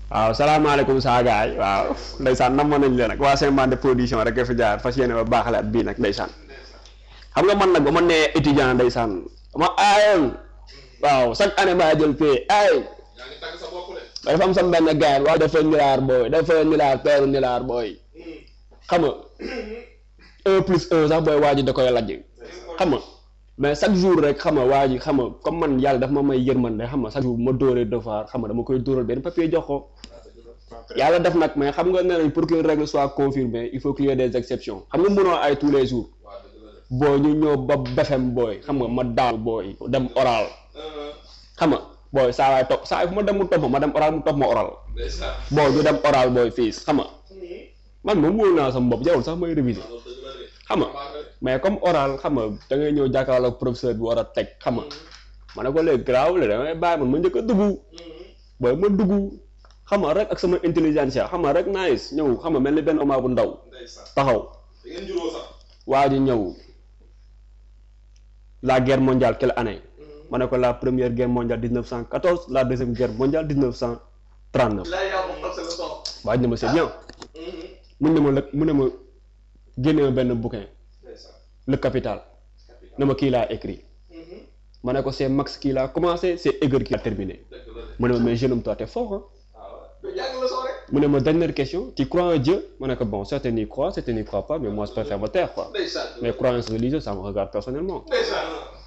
waaw salaamaaleykum saa gaay waaw ndeysaan nam nañ leen nag waa Saint-Mandé production rek fi jaar fas yéene ba baaxale at bii nag ndeysaan xam nga man nag ba ma nee étudiant ndeysaan ma aayoon waaw chaque année maa jël pay ay yaa ngi tàgg sa bopp de. dafa am sama benn gars waaw dafa nilaar booy dafa nilaar peeru nilaar booy xam nga un plus un sax booy waa ji da koy lajj xam nga mais chaque jour rek xam nga waa ji xam nga comme man yàlla dafa ma may yërmande xam nga chaque jour ma dóoree devoir xam nga dama koy dóoral benn papier jox ko yàlla def nag mais xam nga ne nañ pour qu'une règle soit confirmée il faut qu'il y ait des exceptions xam nga mënoo ay tous les jours waaw dëgg la de. booy ñu ñëw ba befem booy xam nga ma daal booy dem oral xam nga booy saa waay topp saa fu ma dem mu topp ma ma dem oral mu topp ma oral ndeysaan. booy ñu dem oral booy fiis xam nga man moom wóolu naa sama bopp jarul sax may réviser loolu dëgg la de. xam nga mais comme oral xam nga da ngay ñëw jàkkaarloog professeur bi war a teg xam nga ma ne ko léegi garaaw la damay bàyyi man ma njëkk a dugg booy ma dugg xam nga rek ak sama intelligence xam nga rek nice ñëw xam nga mel ni benn oma bu ndaw ndeysaan. taxaw da ngeen juróo sax. waa ji ñëw la guerre mondiale quelle année ma ne ko la première guerre mondiale 1914 la deuxième guerre mondiale 1939 laa yaa ko xam sa leçon. waa ji ne ma c'est bien mun ne ma lëg mu ne ma génne ma benn bouquin ndeysaan. le capital ne ma kii laa écrit ma ne ko c'est Max qui l'a commencé c'est Hegel qui l'a terminé dëgg la de. mu ne ma mais jeune homme toi t'es fort hein waaw mais jàng leçon rek. mu ne ma dernière question tu crois en Dieu ma ne ko bon certains y croient certains n'y croient pas mais moi je préfère me taire quoi ndeysaan. mais croyance religieuse ça me regarde personnellement ndeysaan.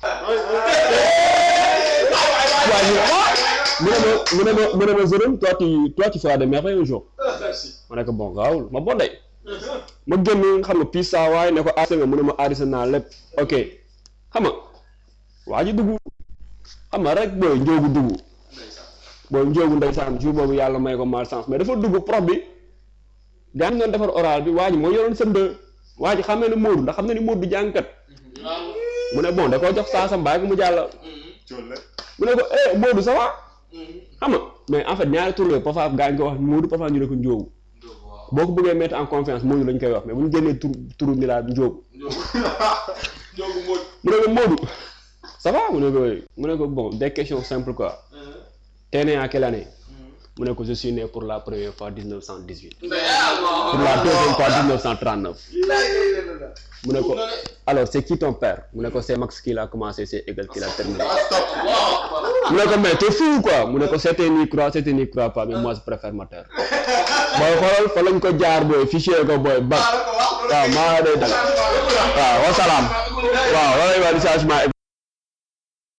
waa ñu mu ne ma mu ne ma mu ne ma jeune homme toi tu toi tu feras des merveilles un jour merci. ma ne ko bon gaawul ma bondee ma génn xam nga pis saa waaye ne ko aarisa nga mu ne ma aarisa naa lépp ok xam nga waa ji dugg xam nga rek booy njóogu dugg ndeysaan. booy njóogu ndeysaan jour boobu yàlla may ko malchance mais dafa dugg prof bi gaa ngi doon defar oral bi waa ji moo yoroon sënd waa ji xamee ne Moodu ndax xam na ni Moodu du jàngkat waaw. mu ne bon da koo jox saa sa mbaay ko mu jàll mu ne ko eh Moodu ça va xam nga mais en fait ñaari tur la parfois gaa ngi ko wax Moodu parfois ñu ne ko njóogu waaw. boo ko bëggee mettre en confiance Moodu lañ koy wax mais bu ñu génnee tur turu ni laa njóogu Njóogu Mbodj. mu ne ko Moodu ça va mu ne ko oui mu ne ko bon des questions simples quoi t'es né en quelle année mu ne ko je suis né pour la première fois 1918 pour la deuxième fois 1939 mu ne ko alors c'est qui ton père mu ne ko c'est Max qui l'a commencé c'est Hegel qui l'a terminé mu ne ko mais t'es fou quoi mu ne ko certains n'y croient certains n'y croient pas mais moi je préfère ma taire booy xoolal fa lañ ko jaar booy fichier ko booy ba waaw maa day dal waaw wasalaam waaw loolay waa di changement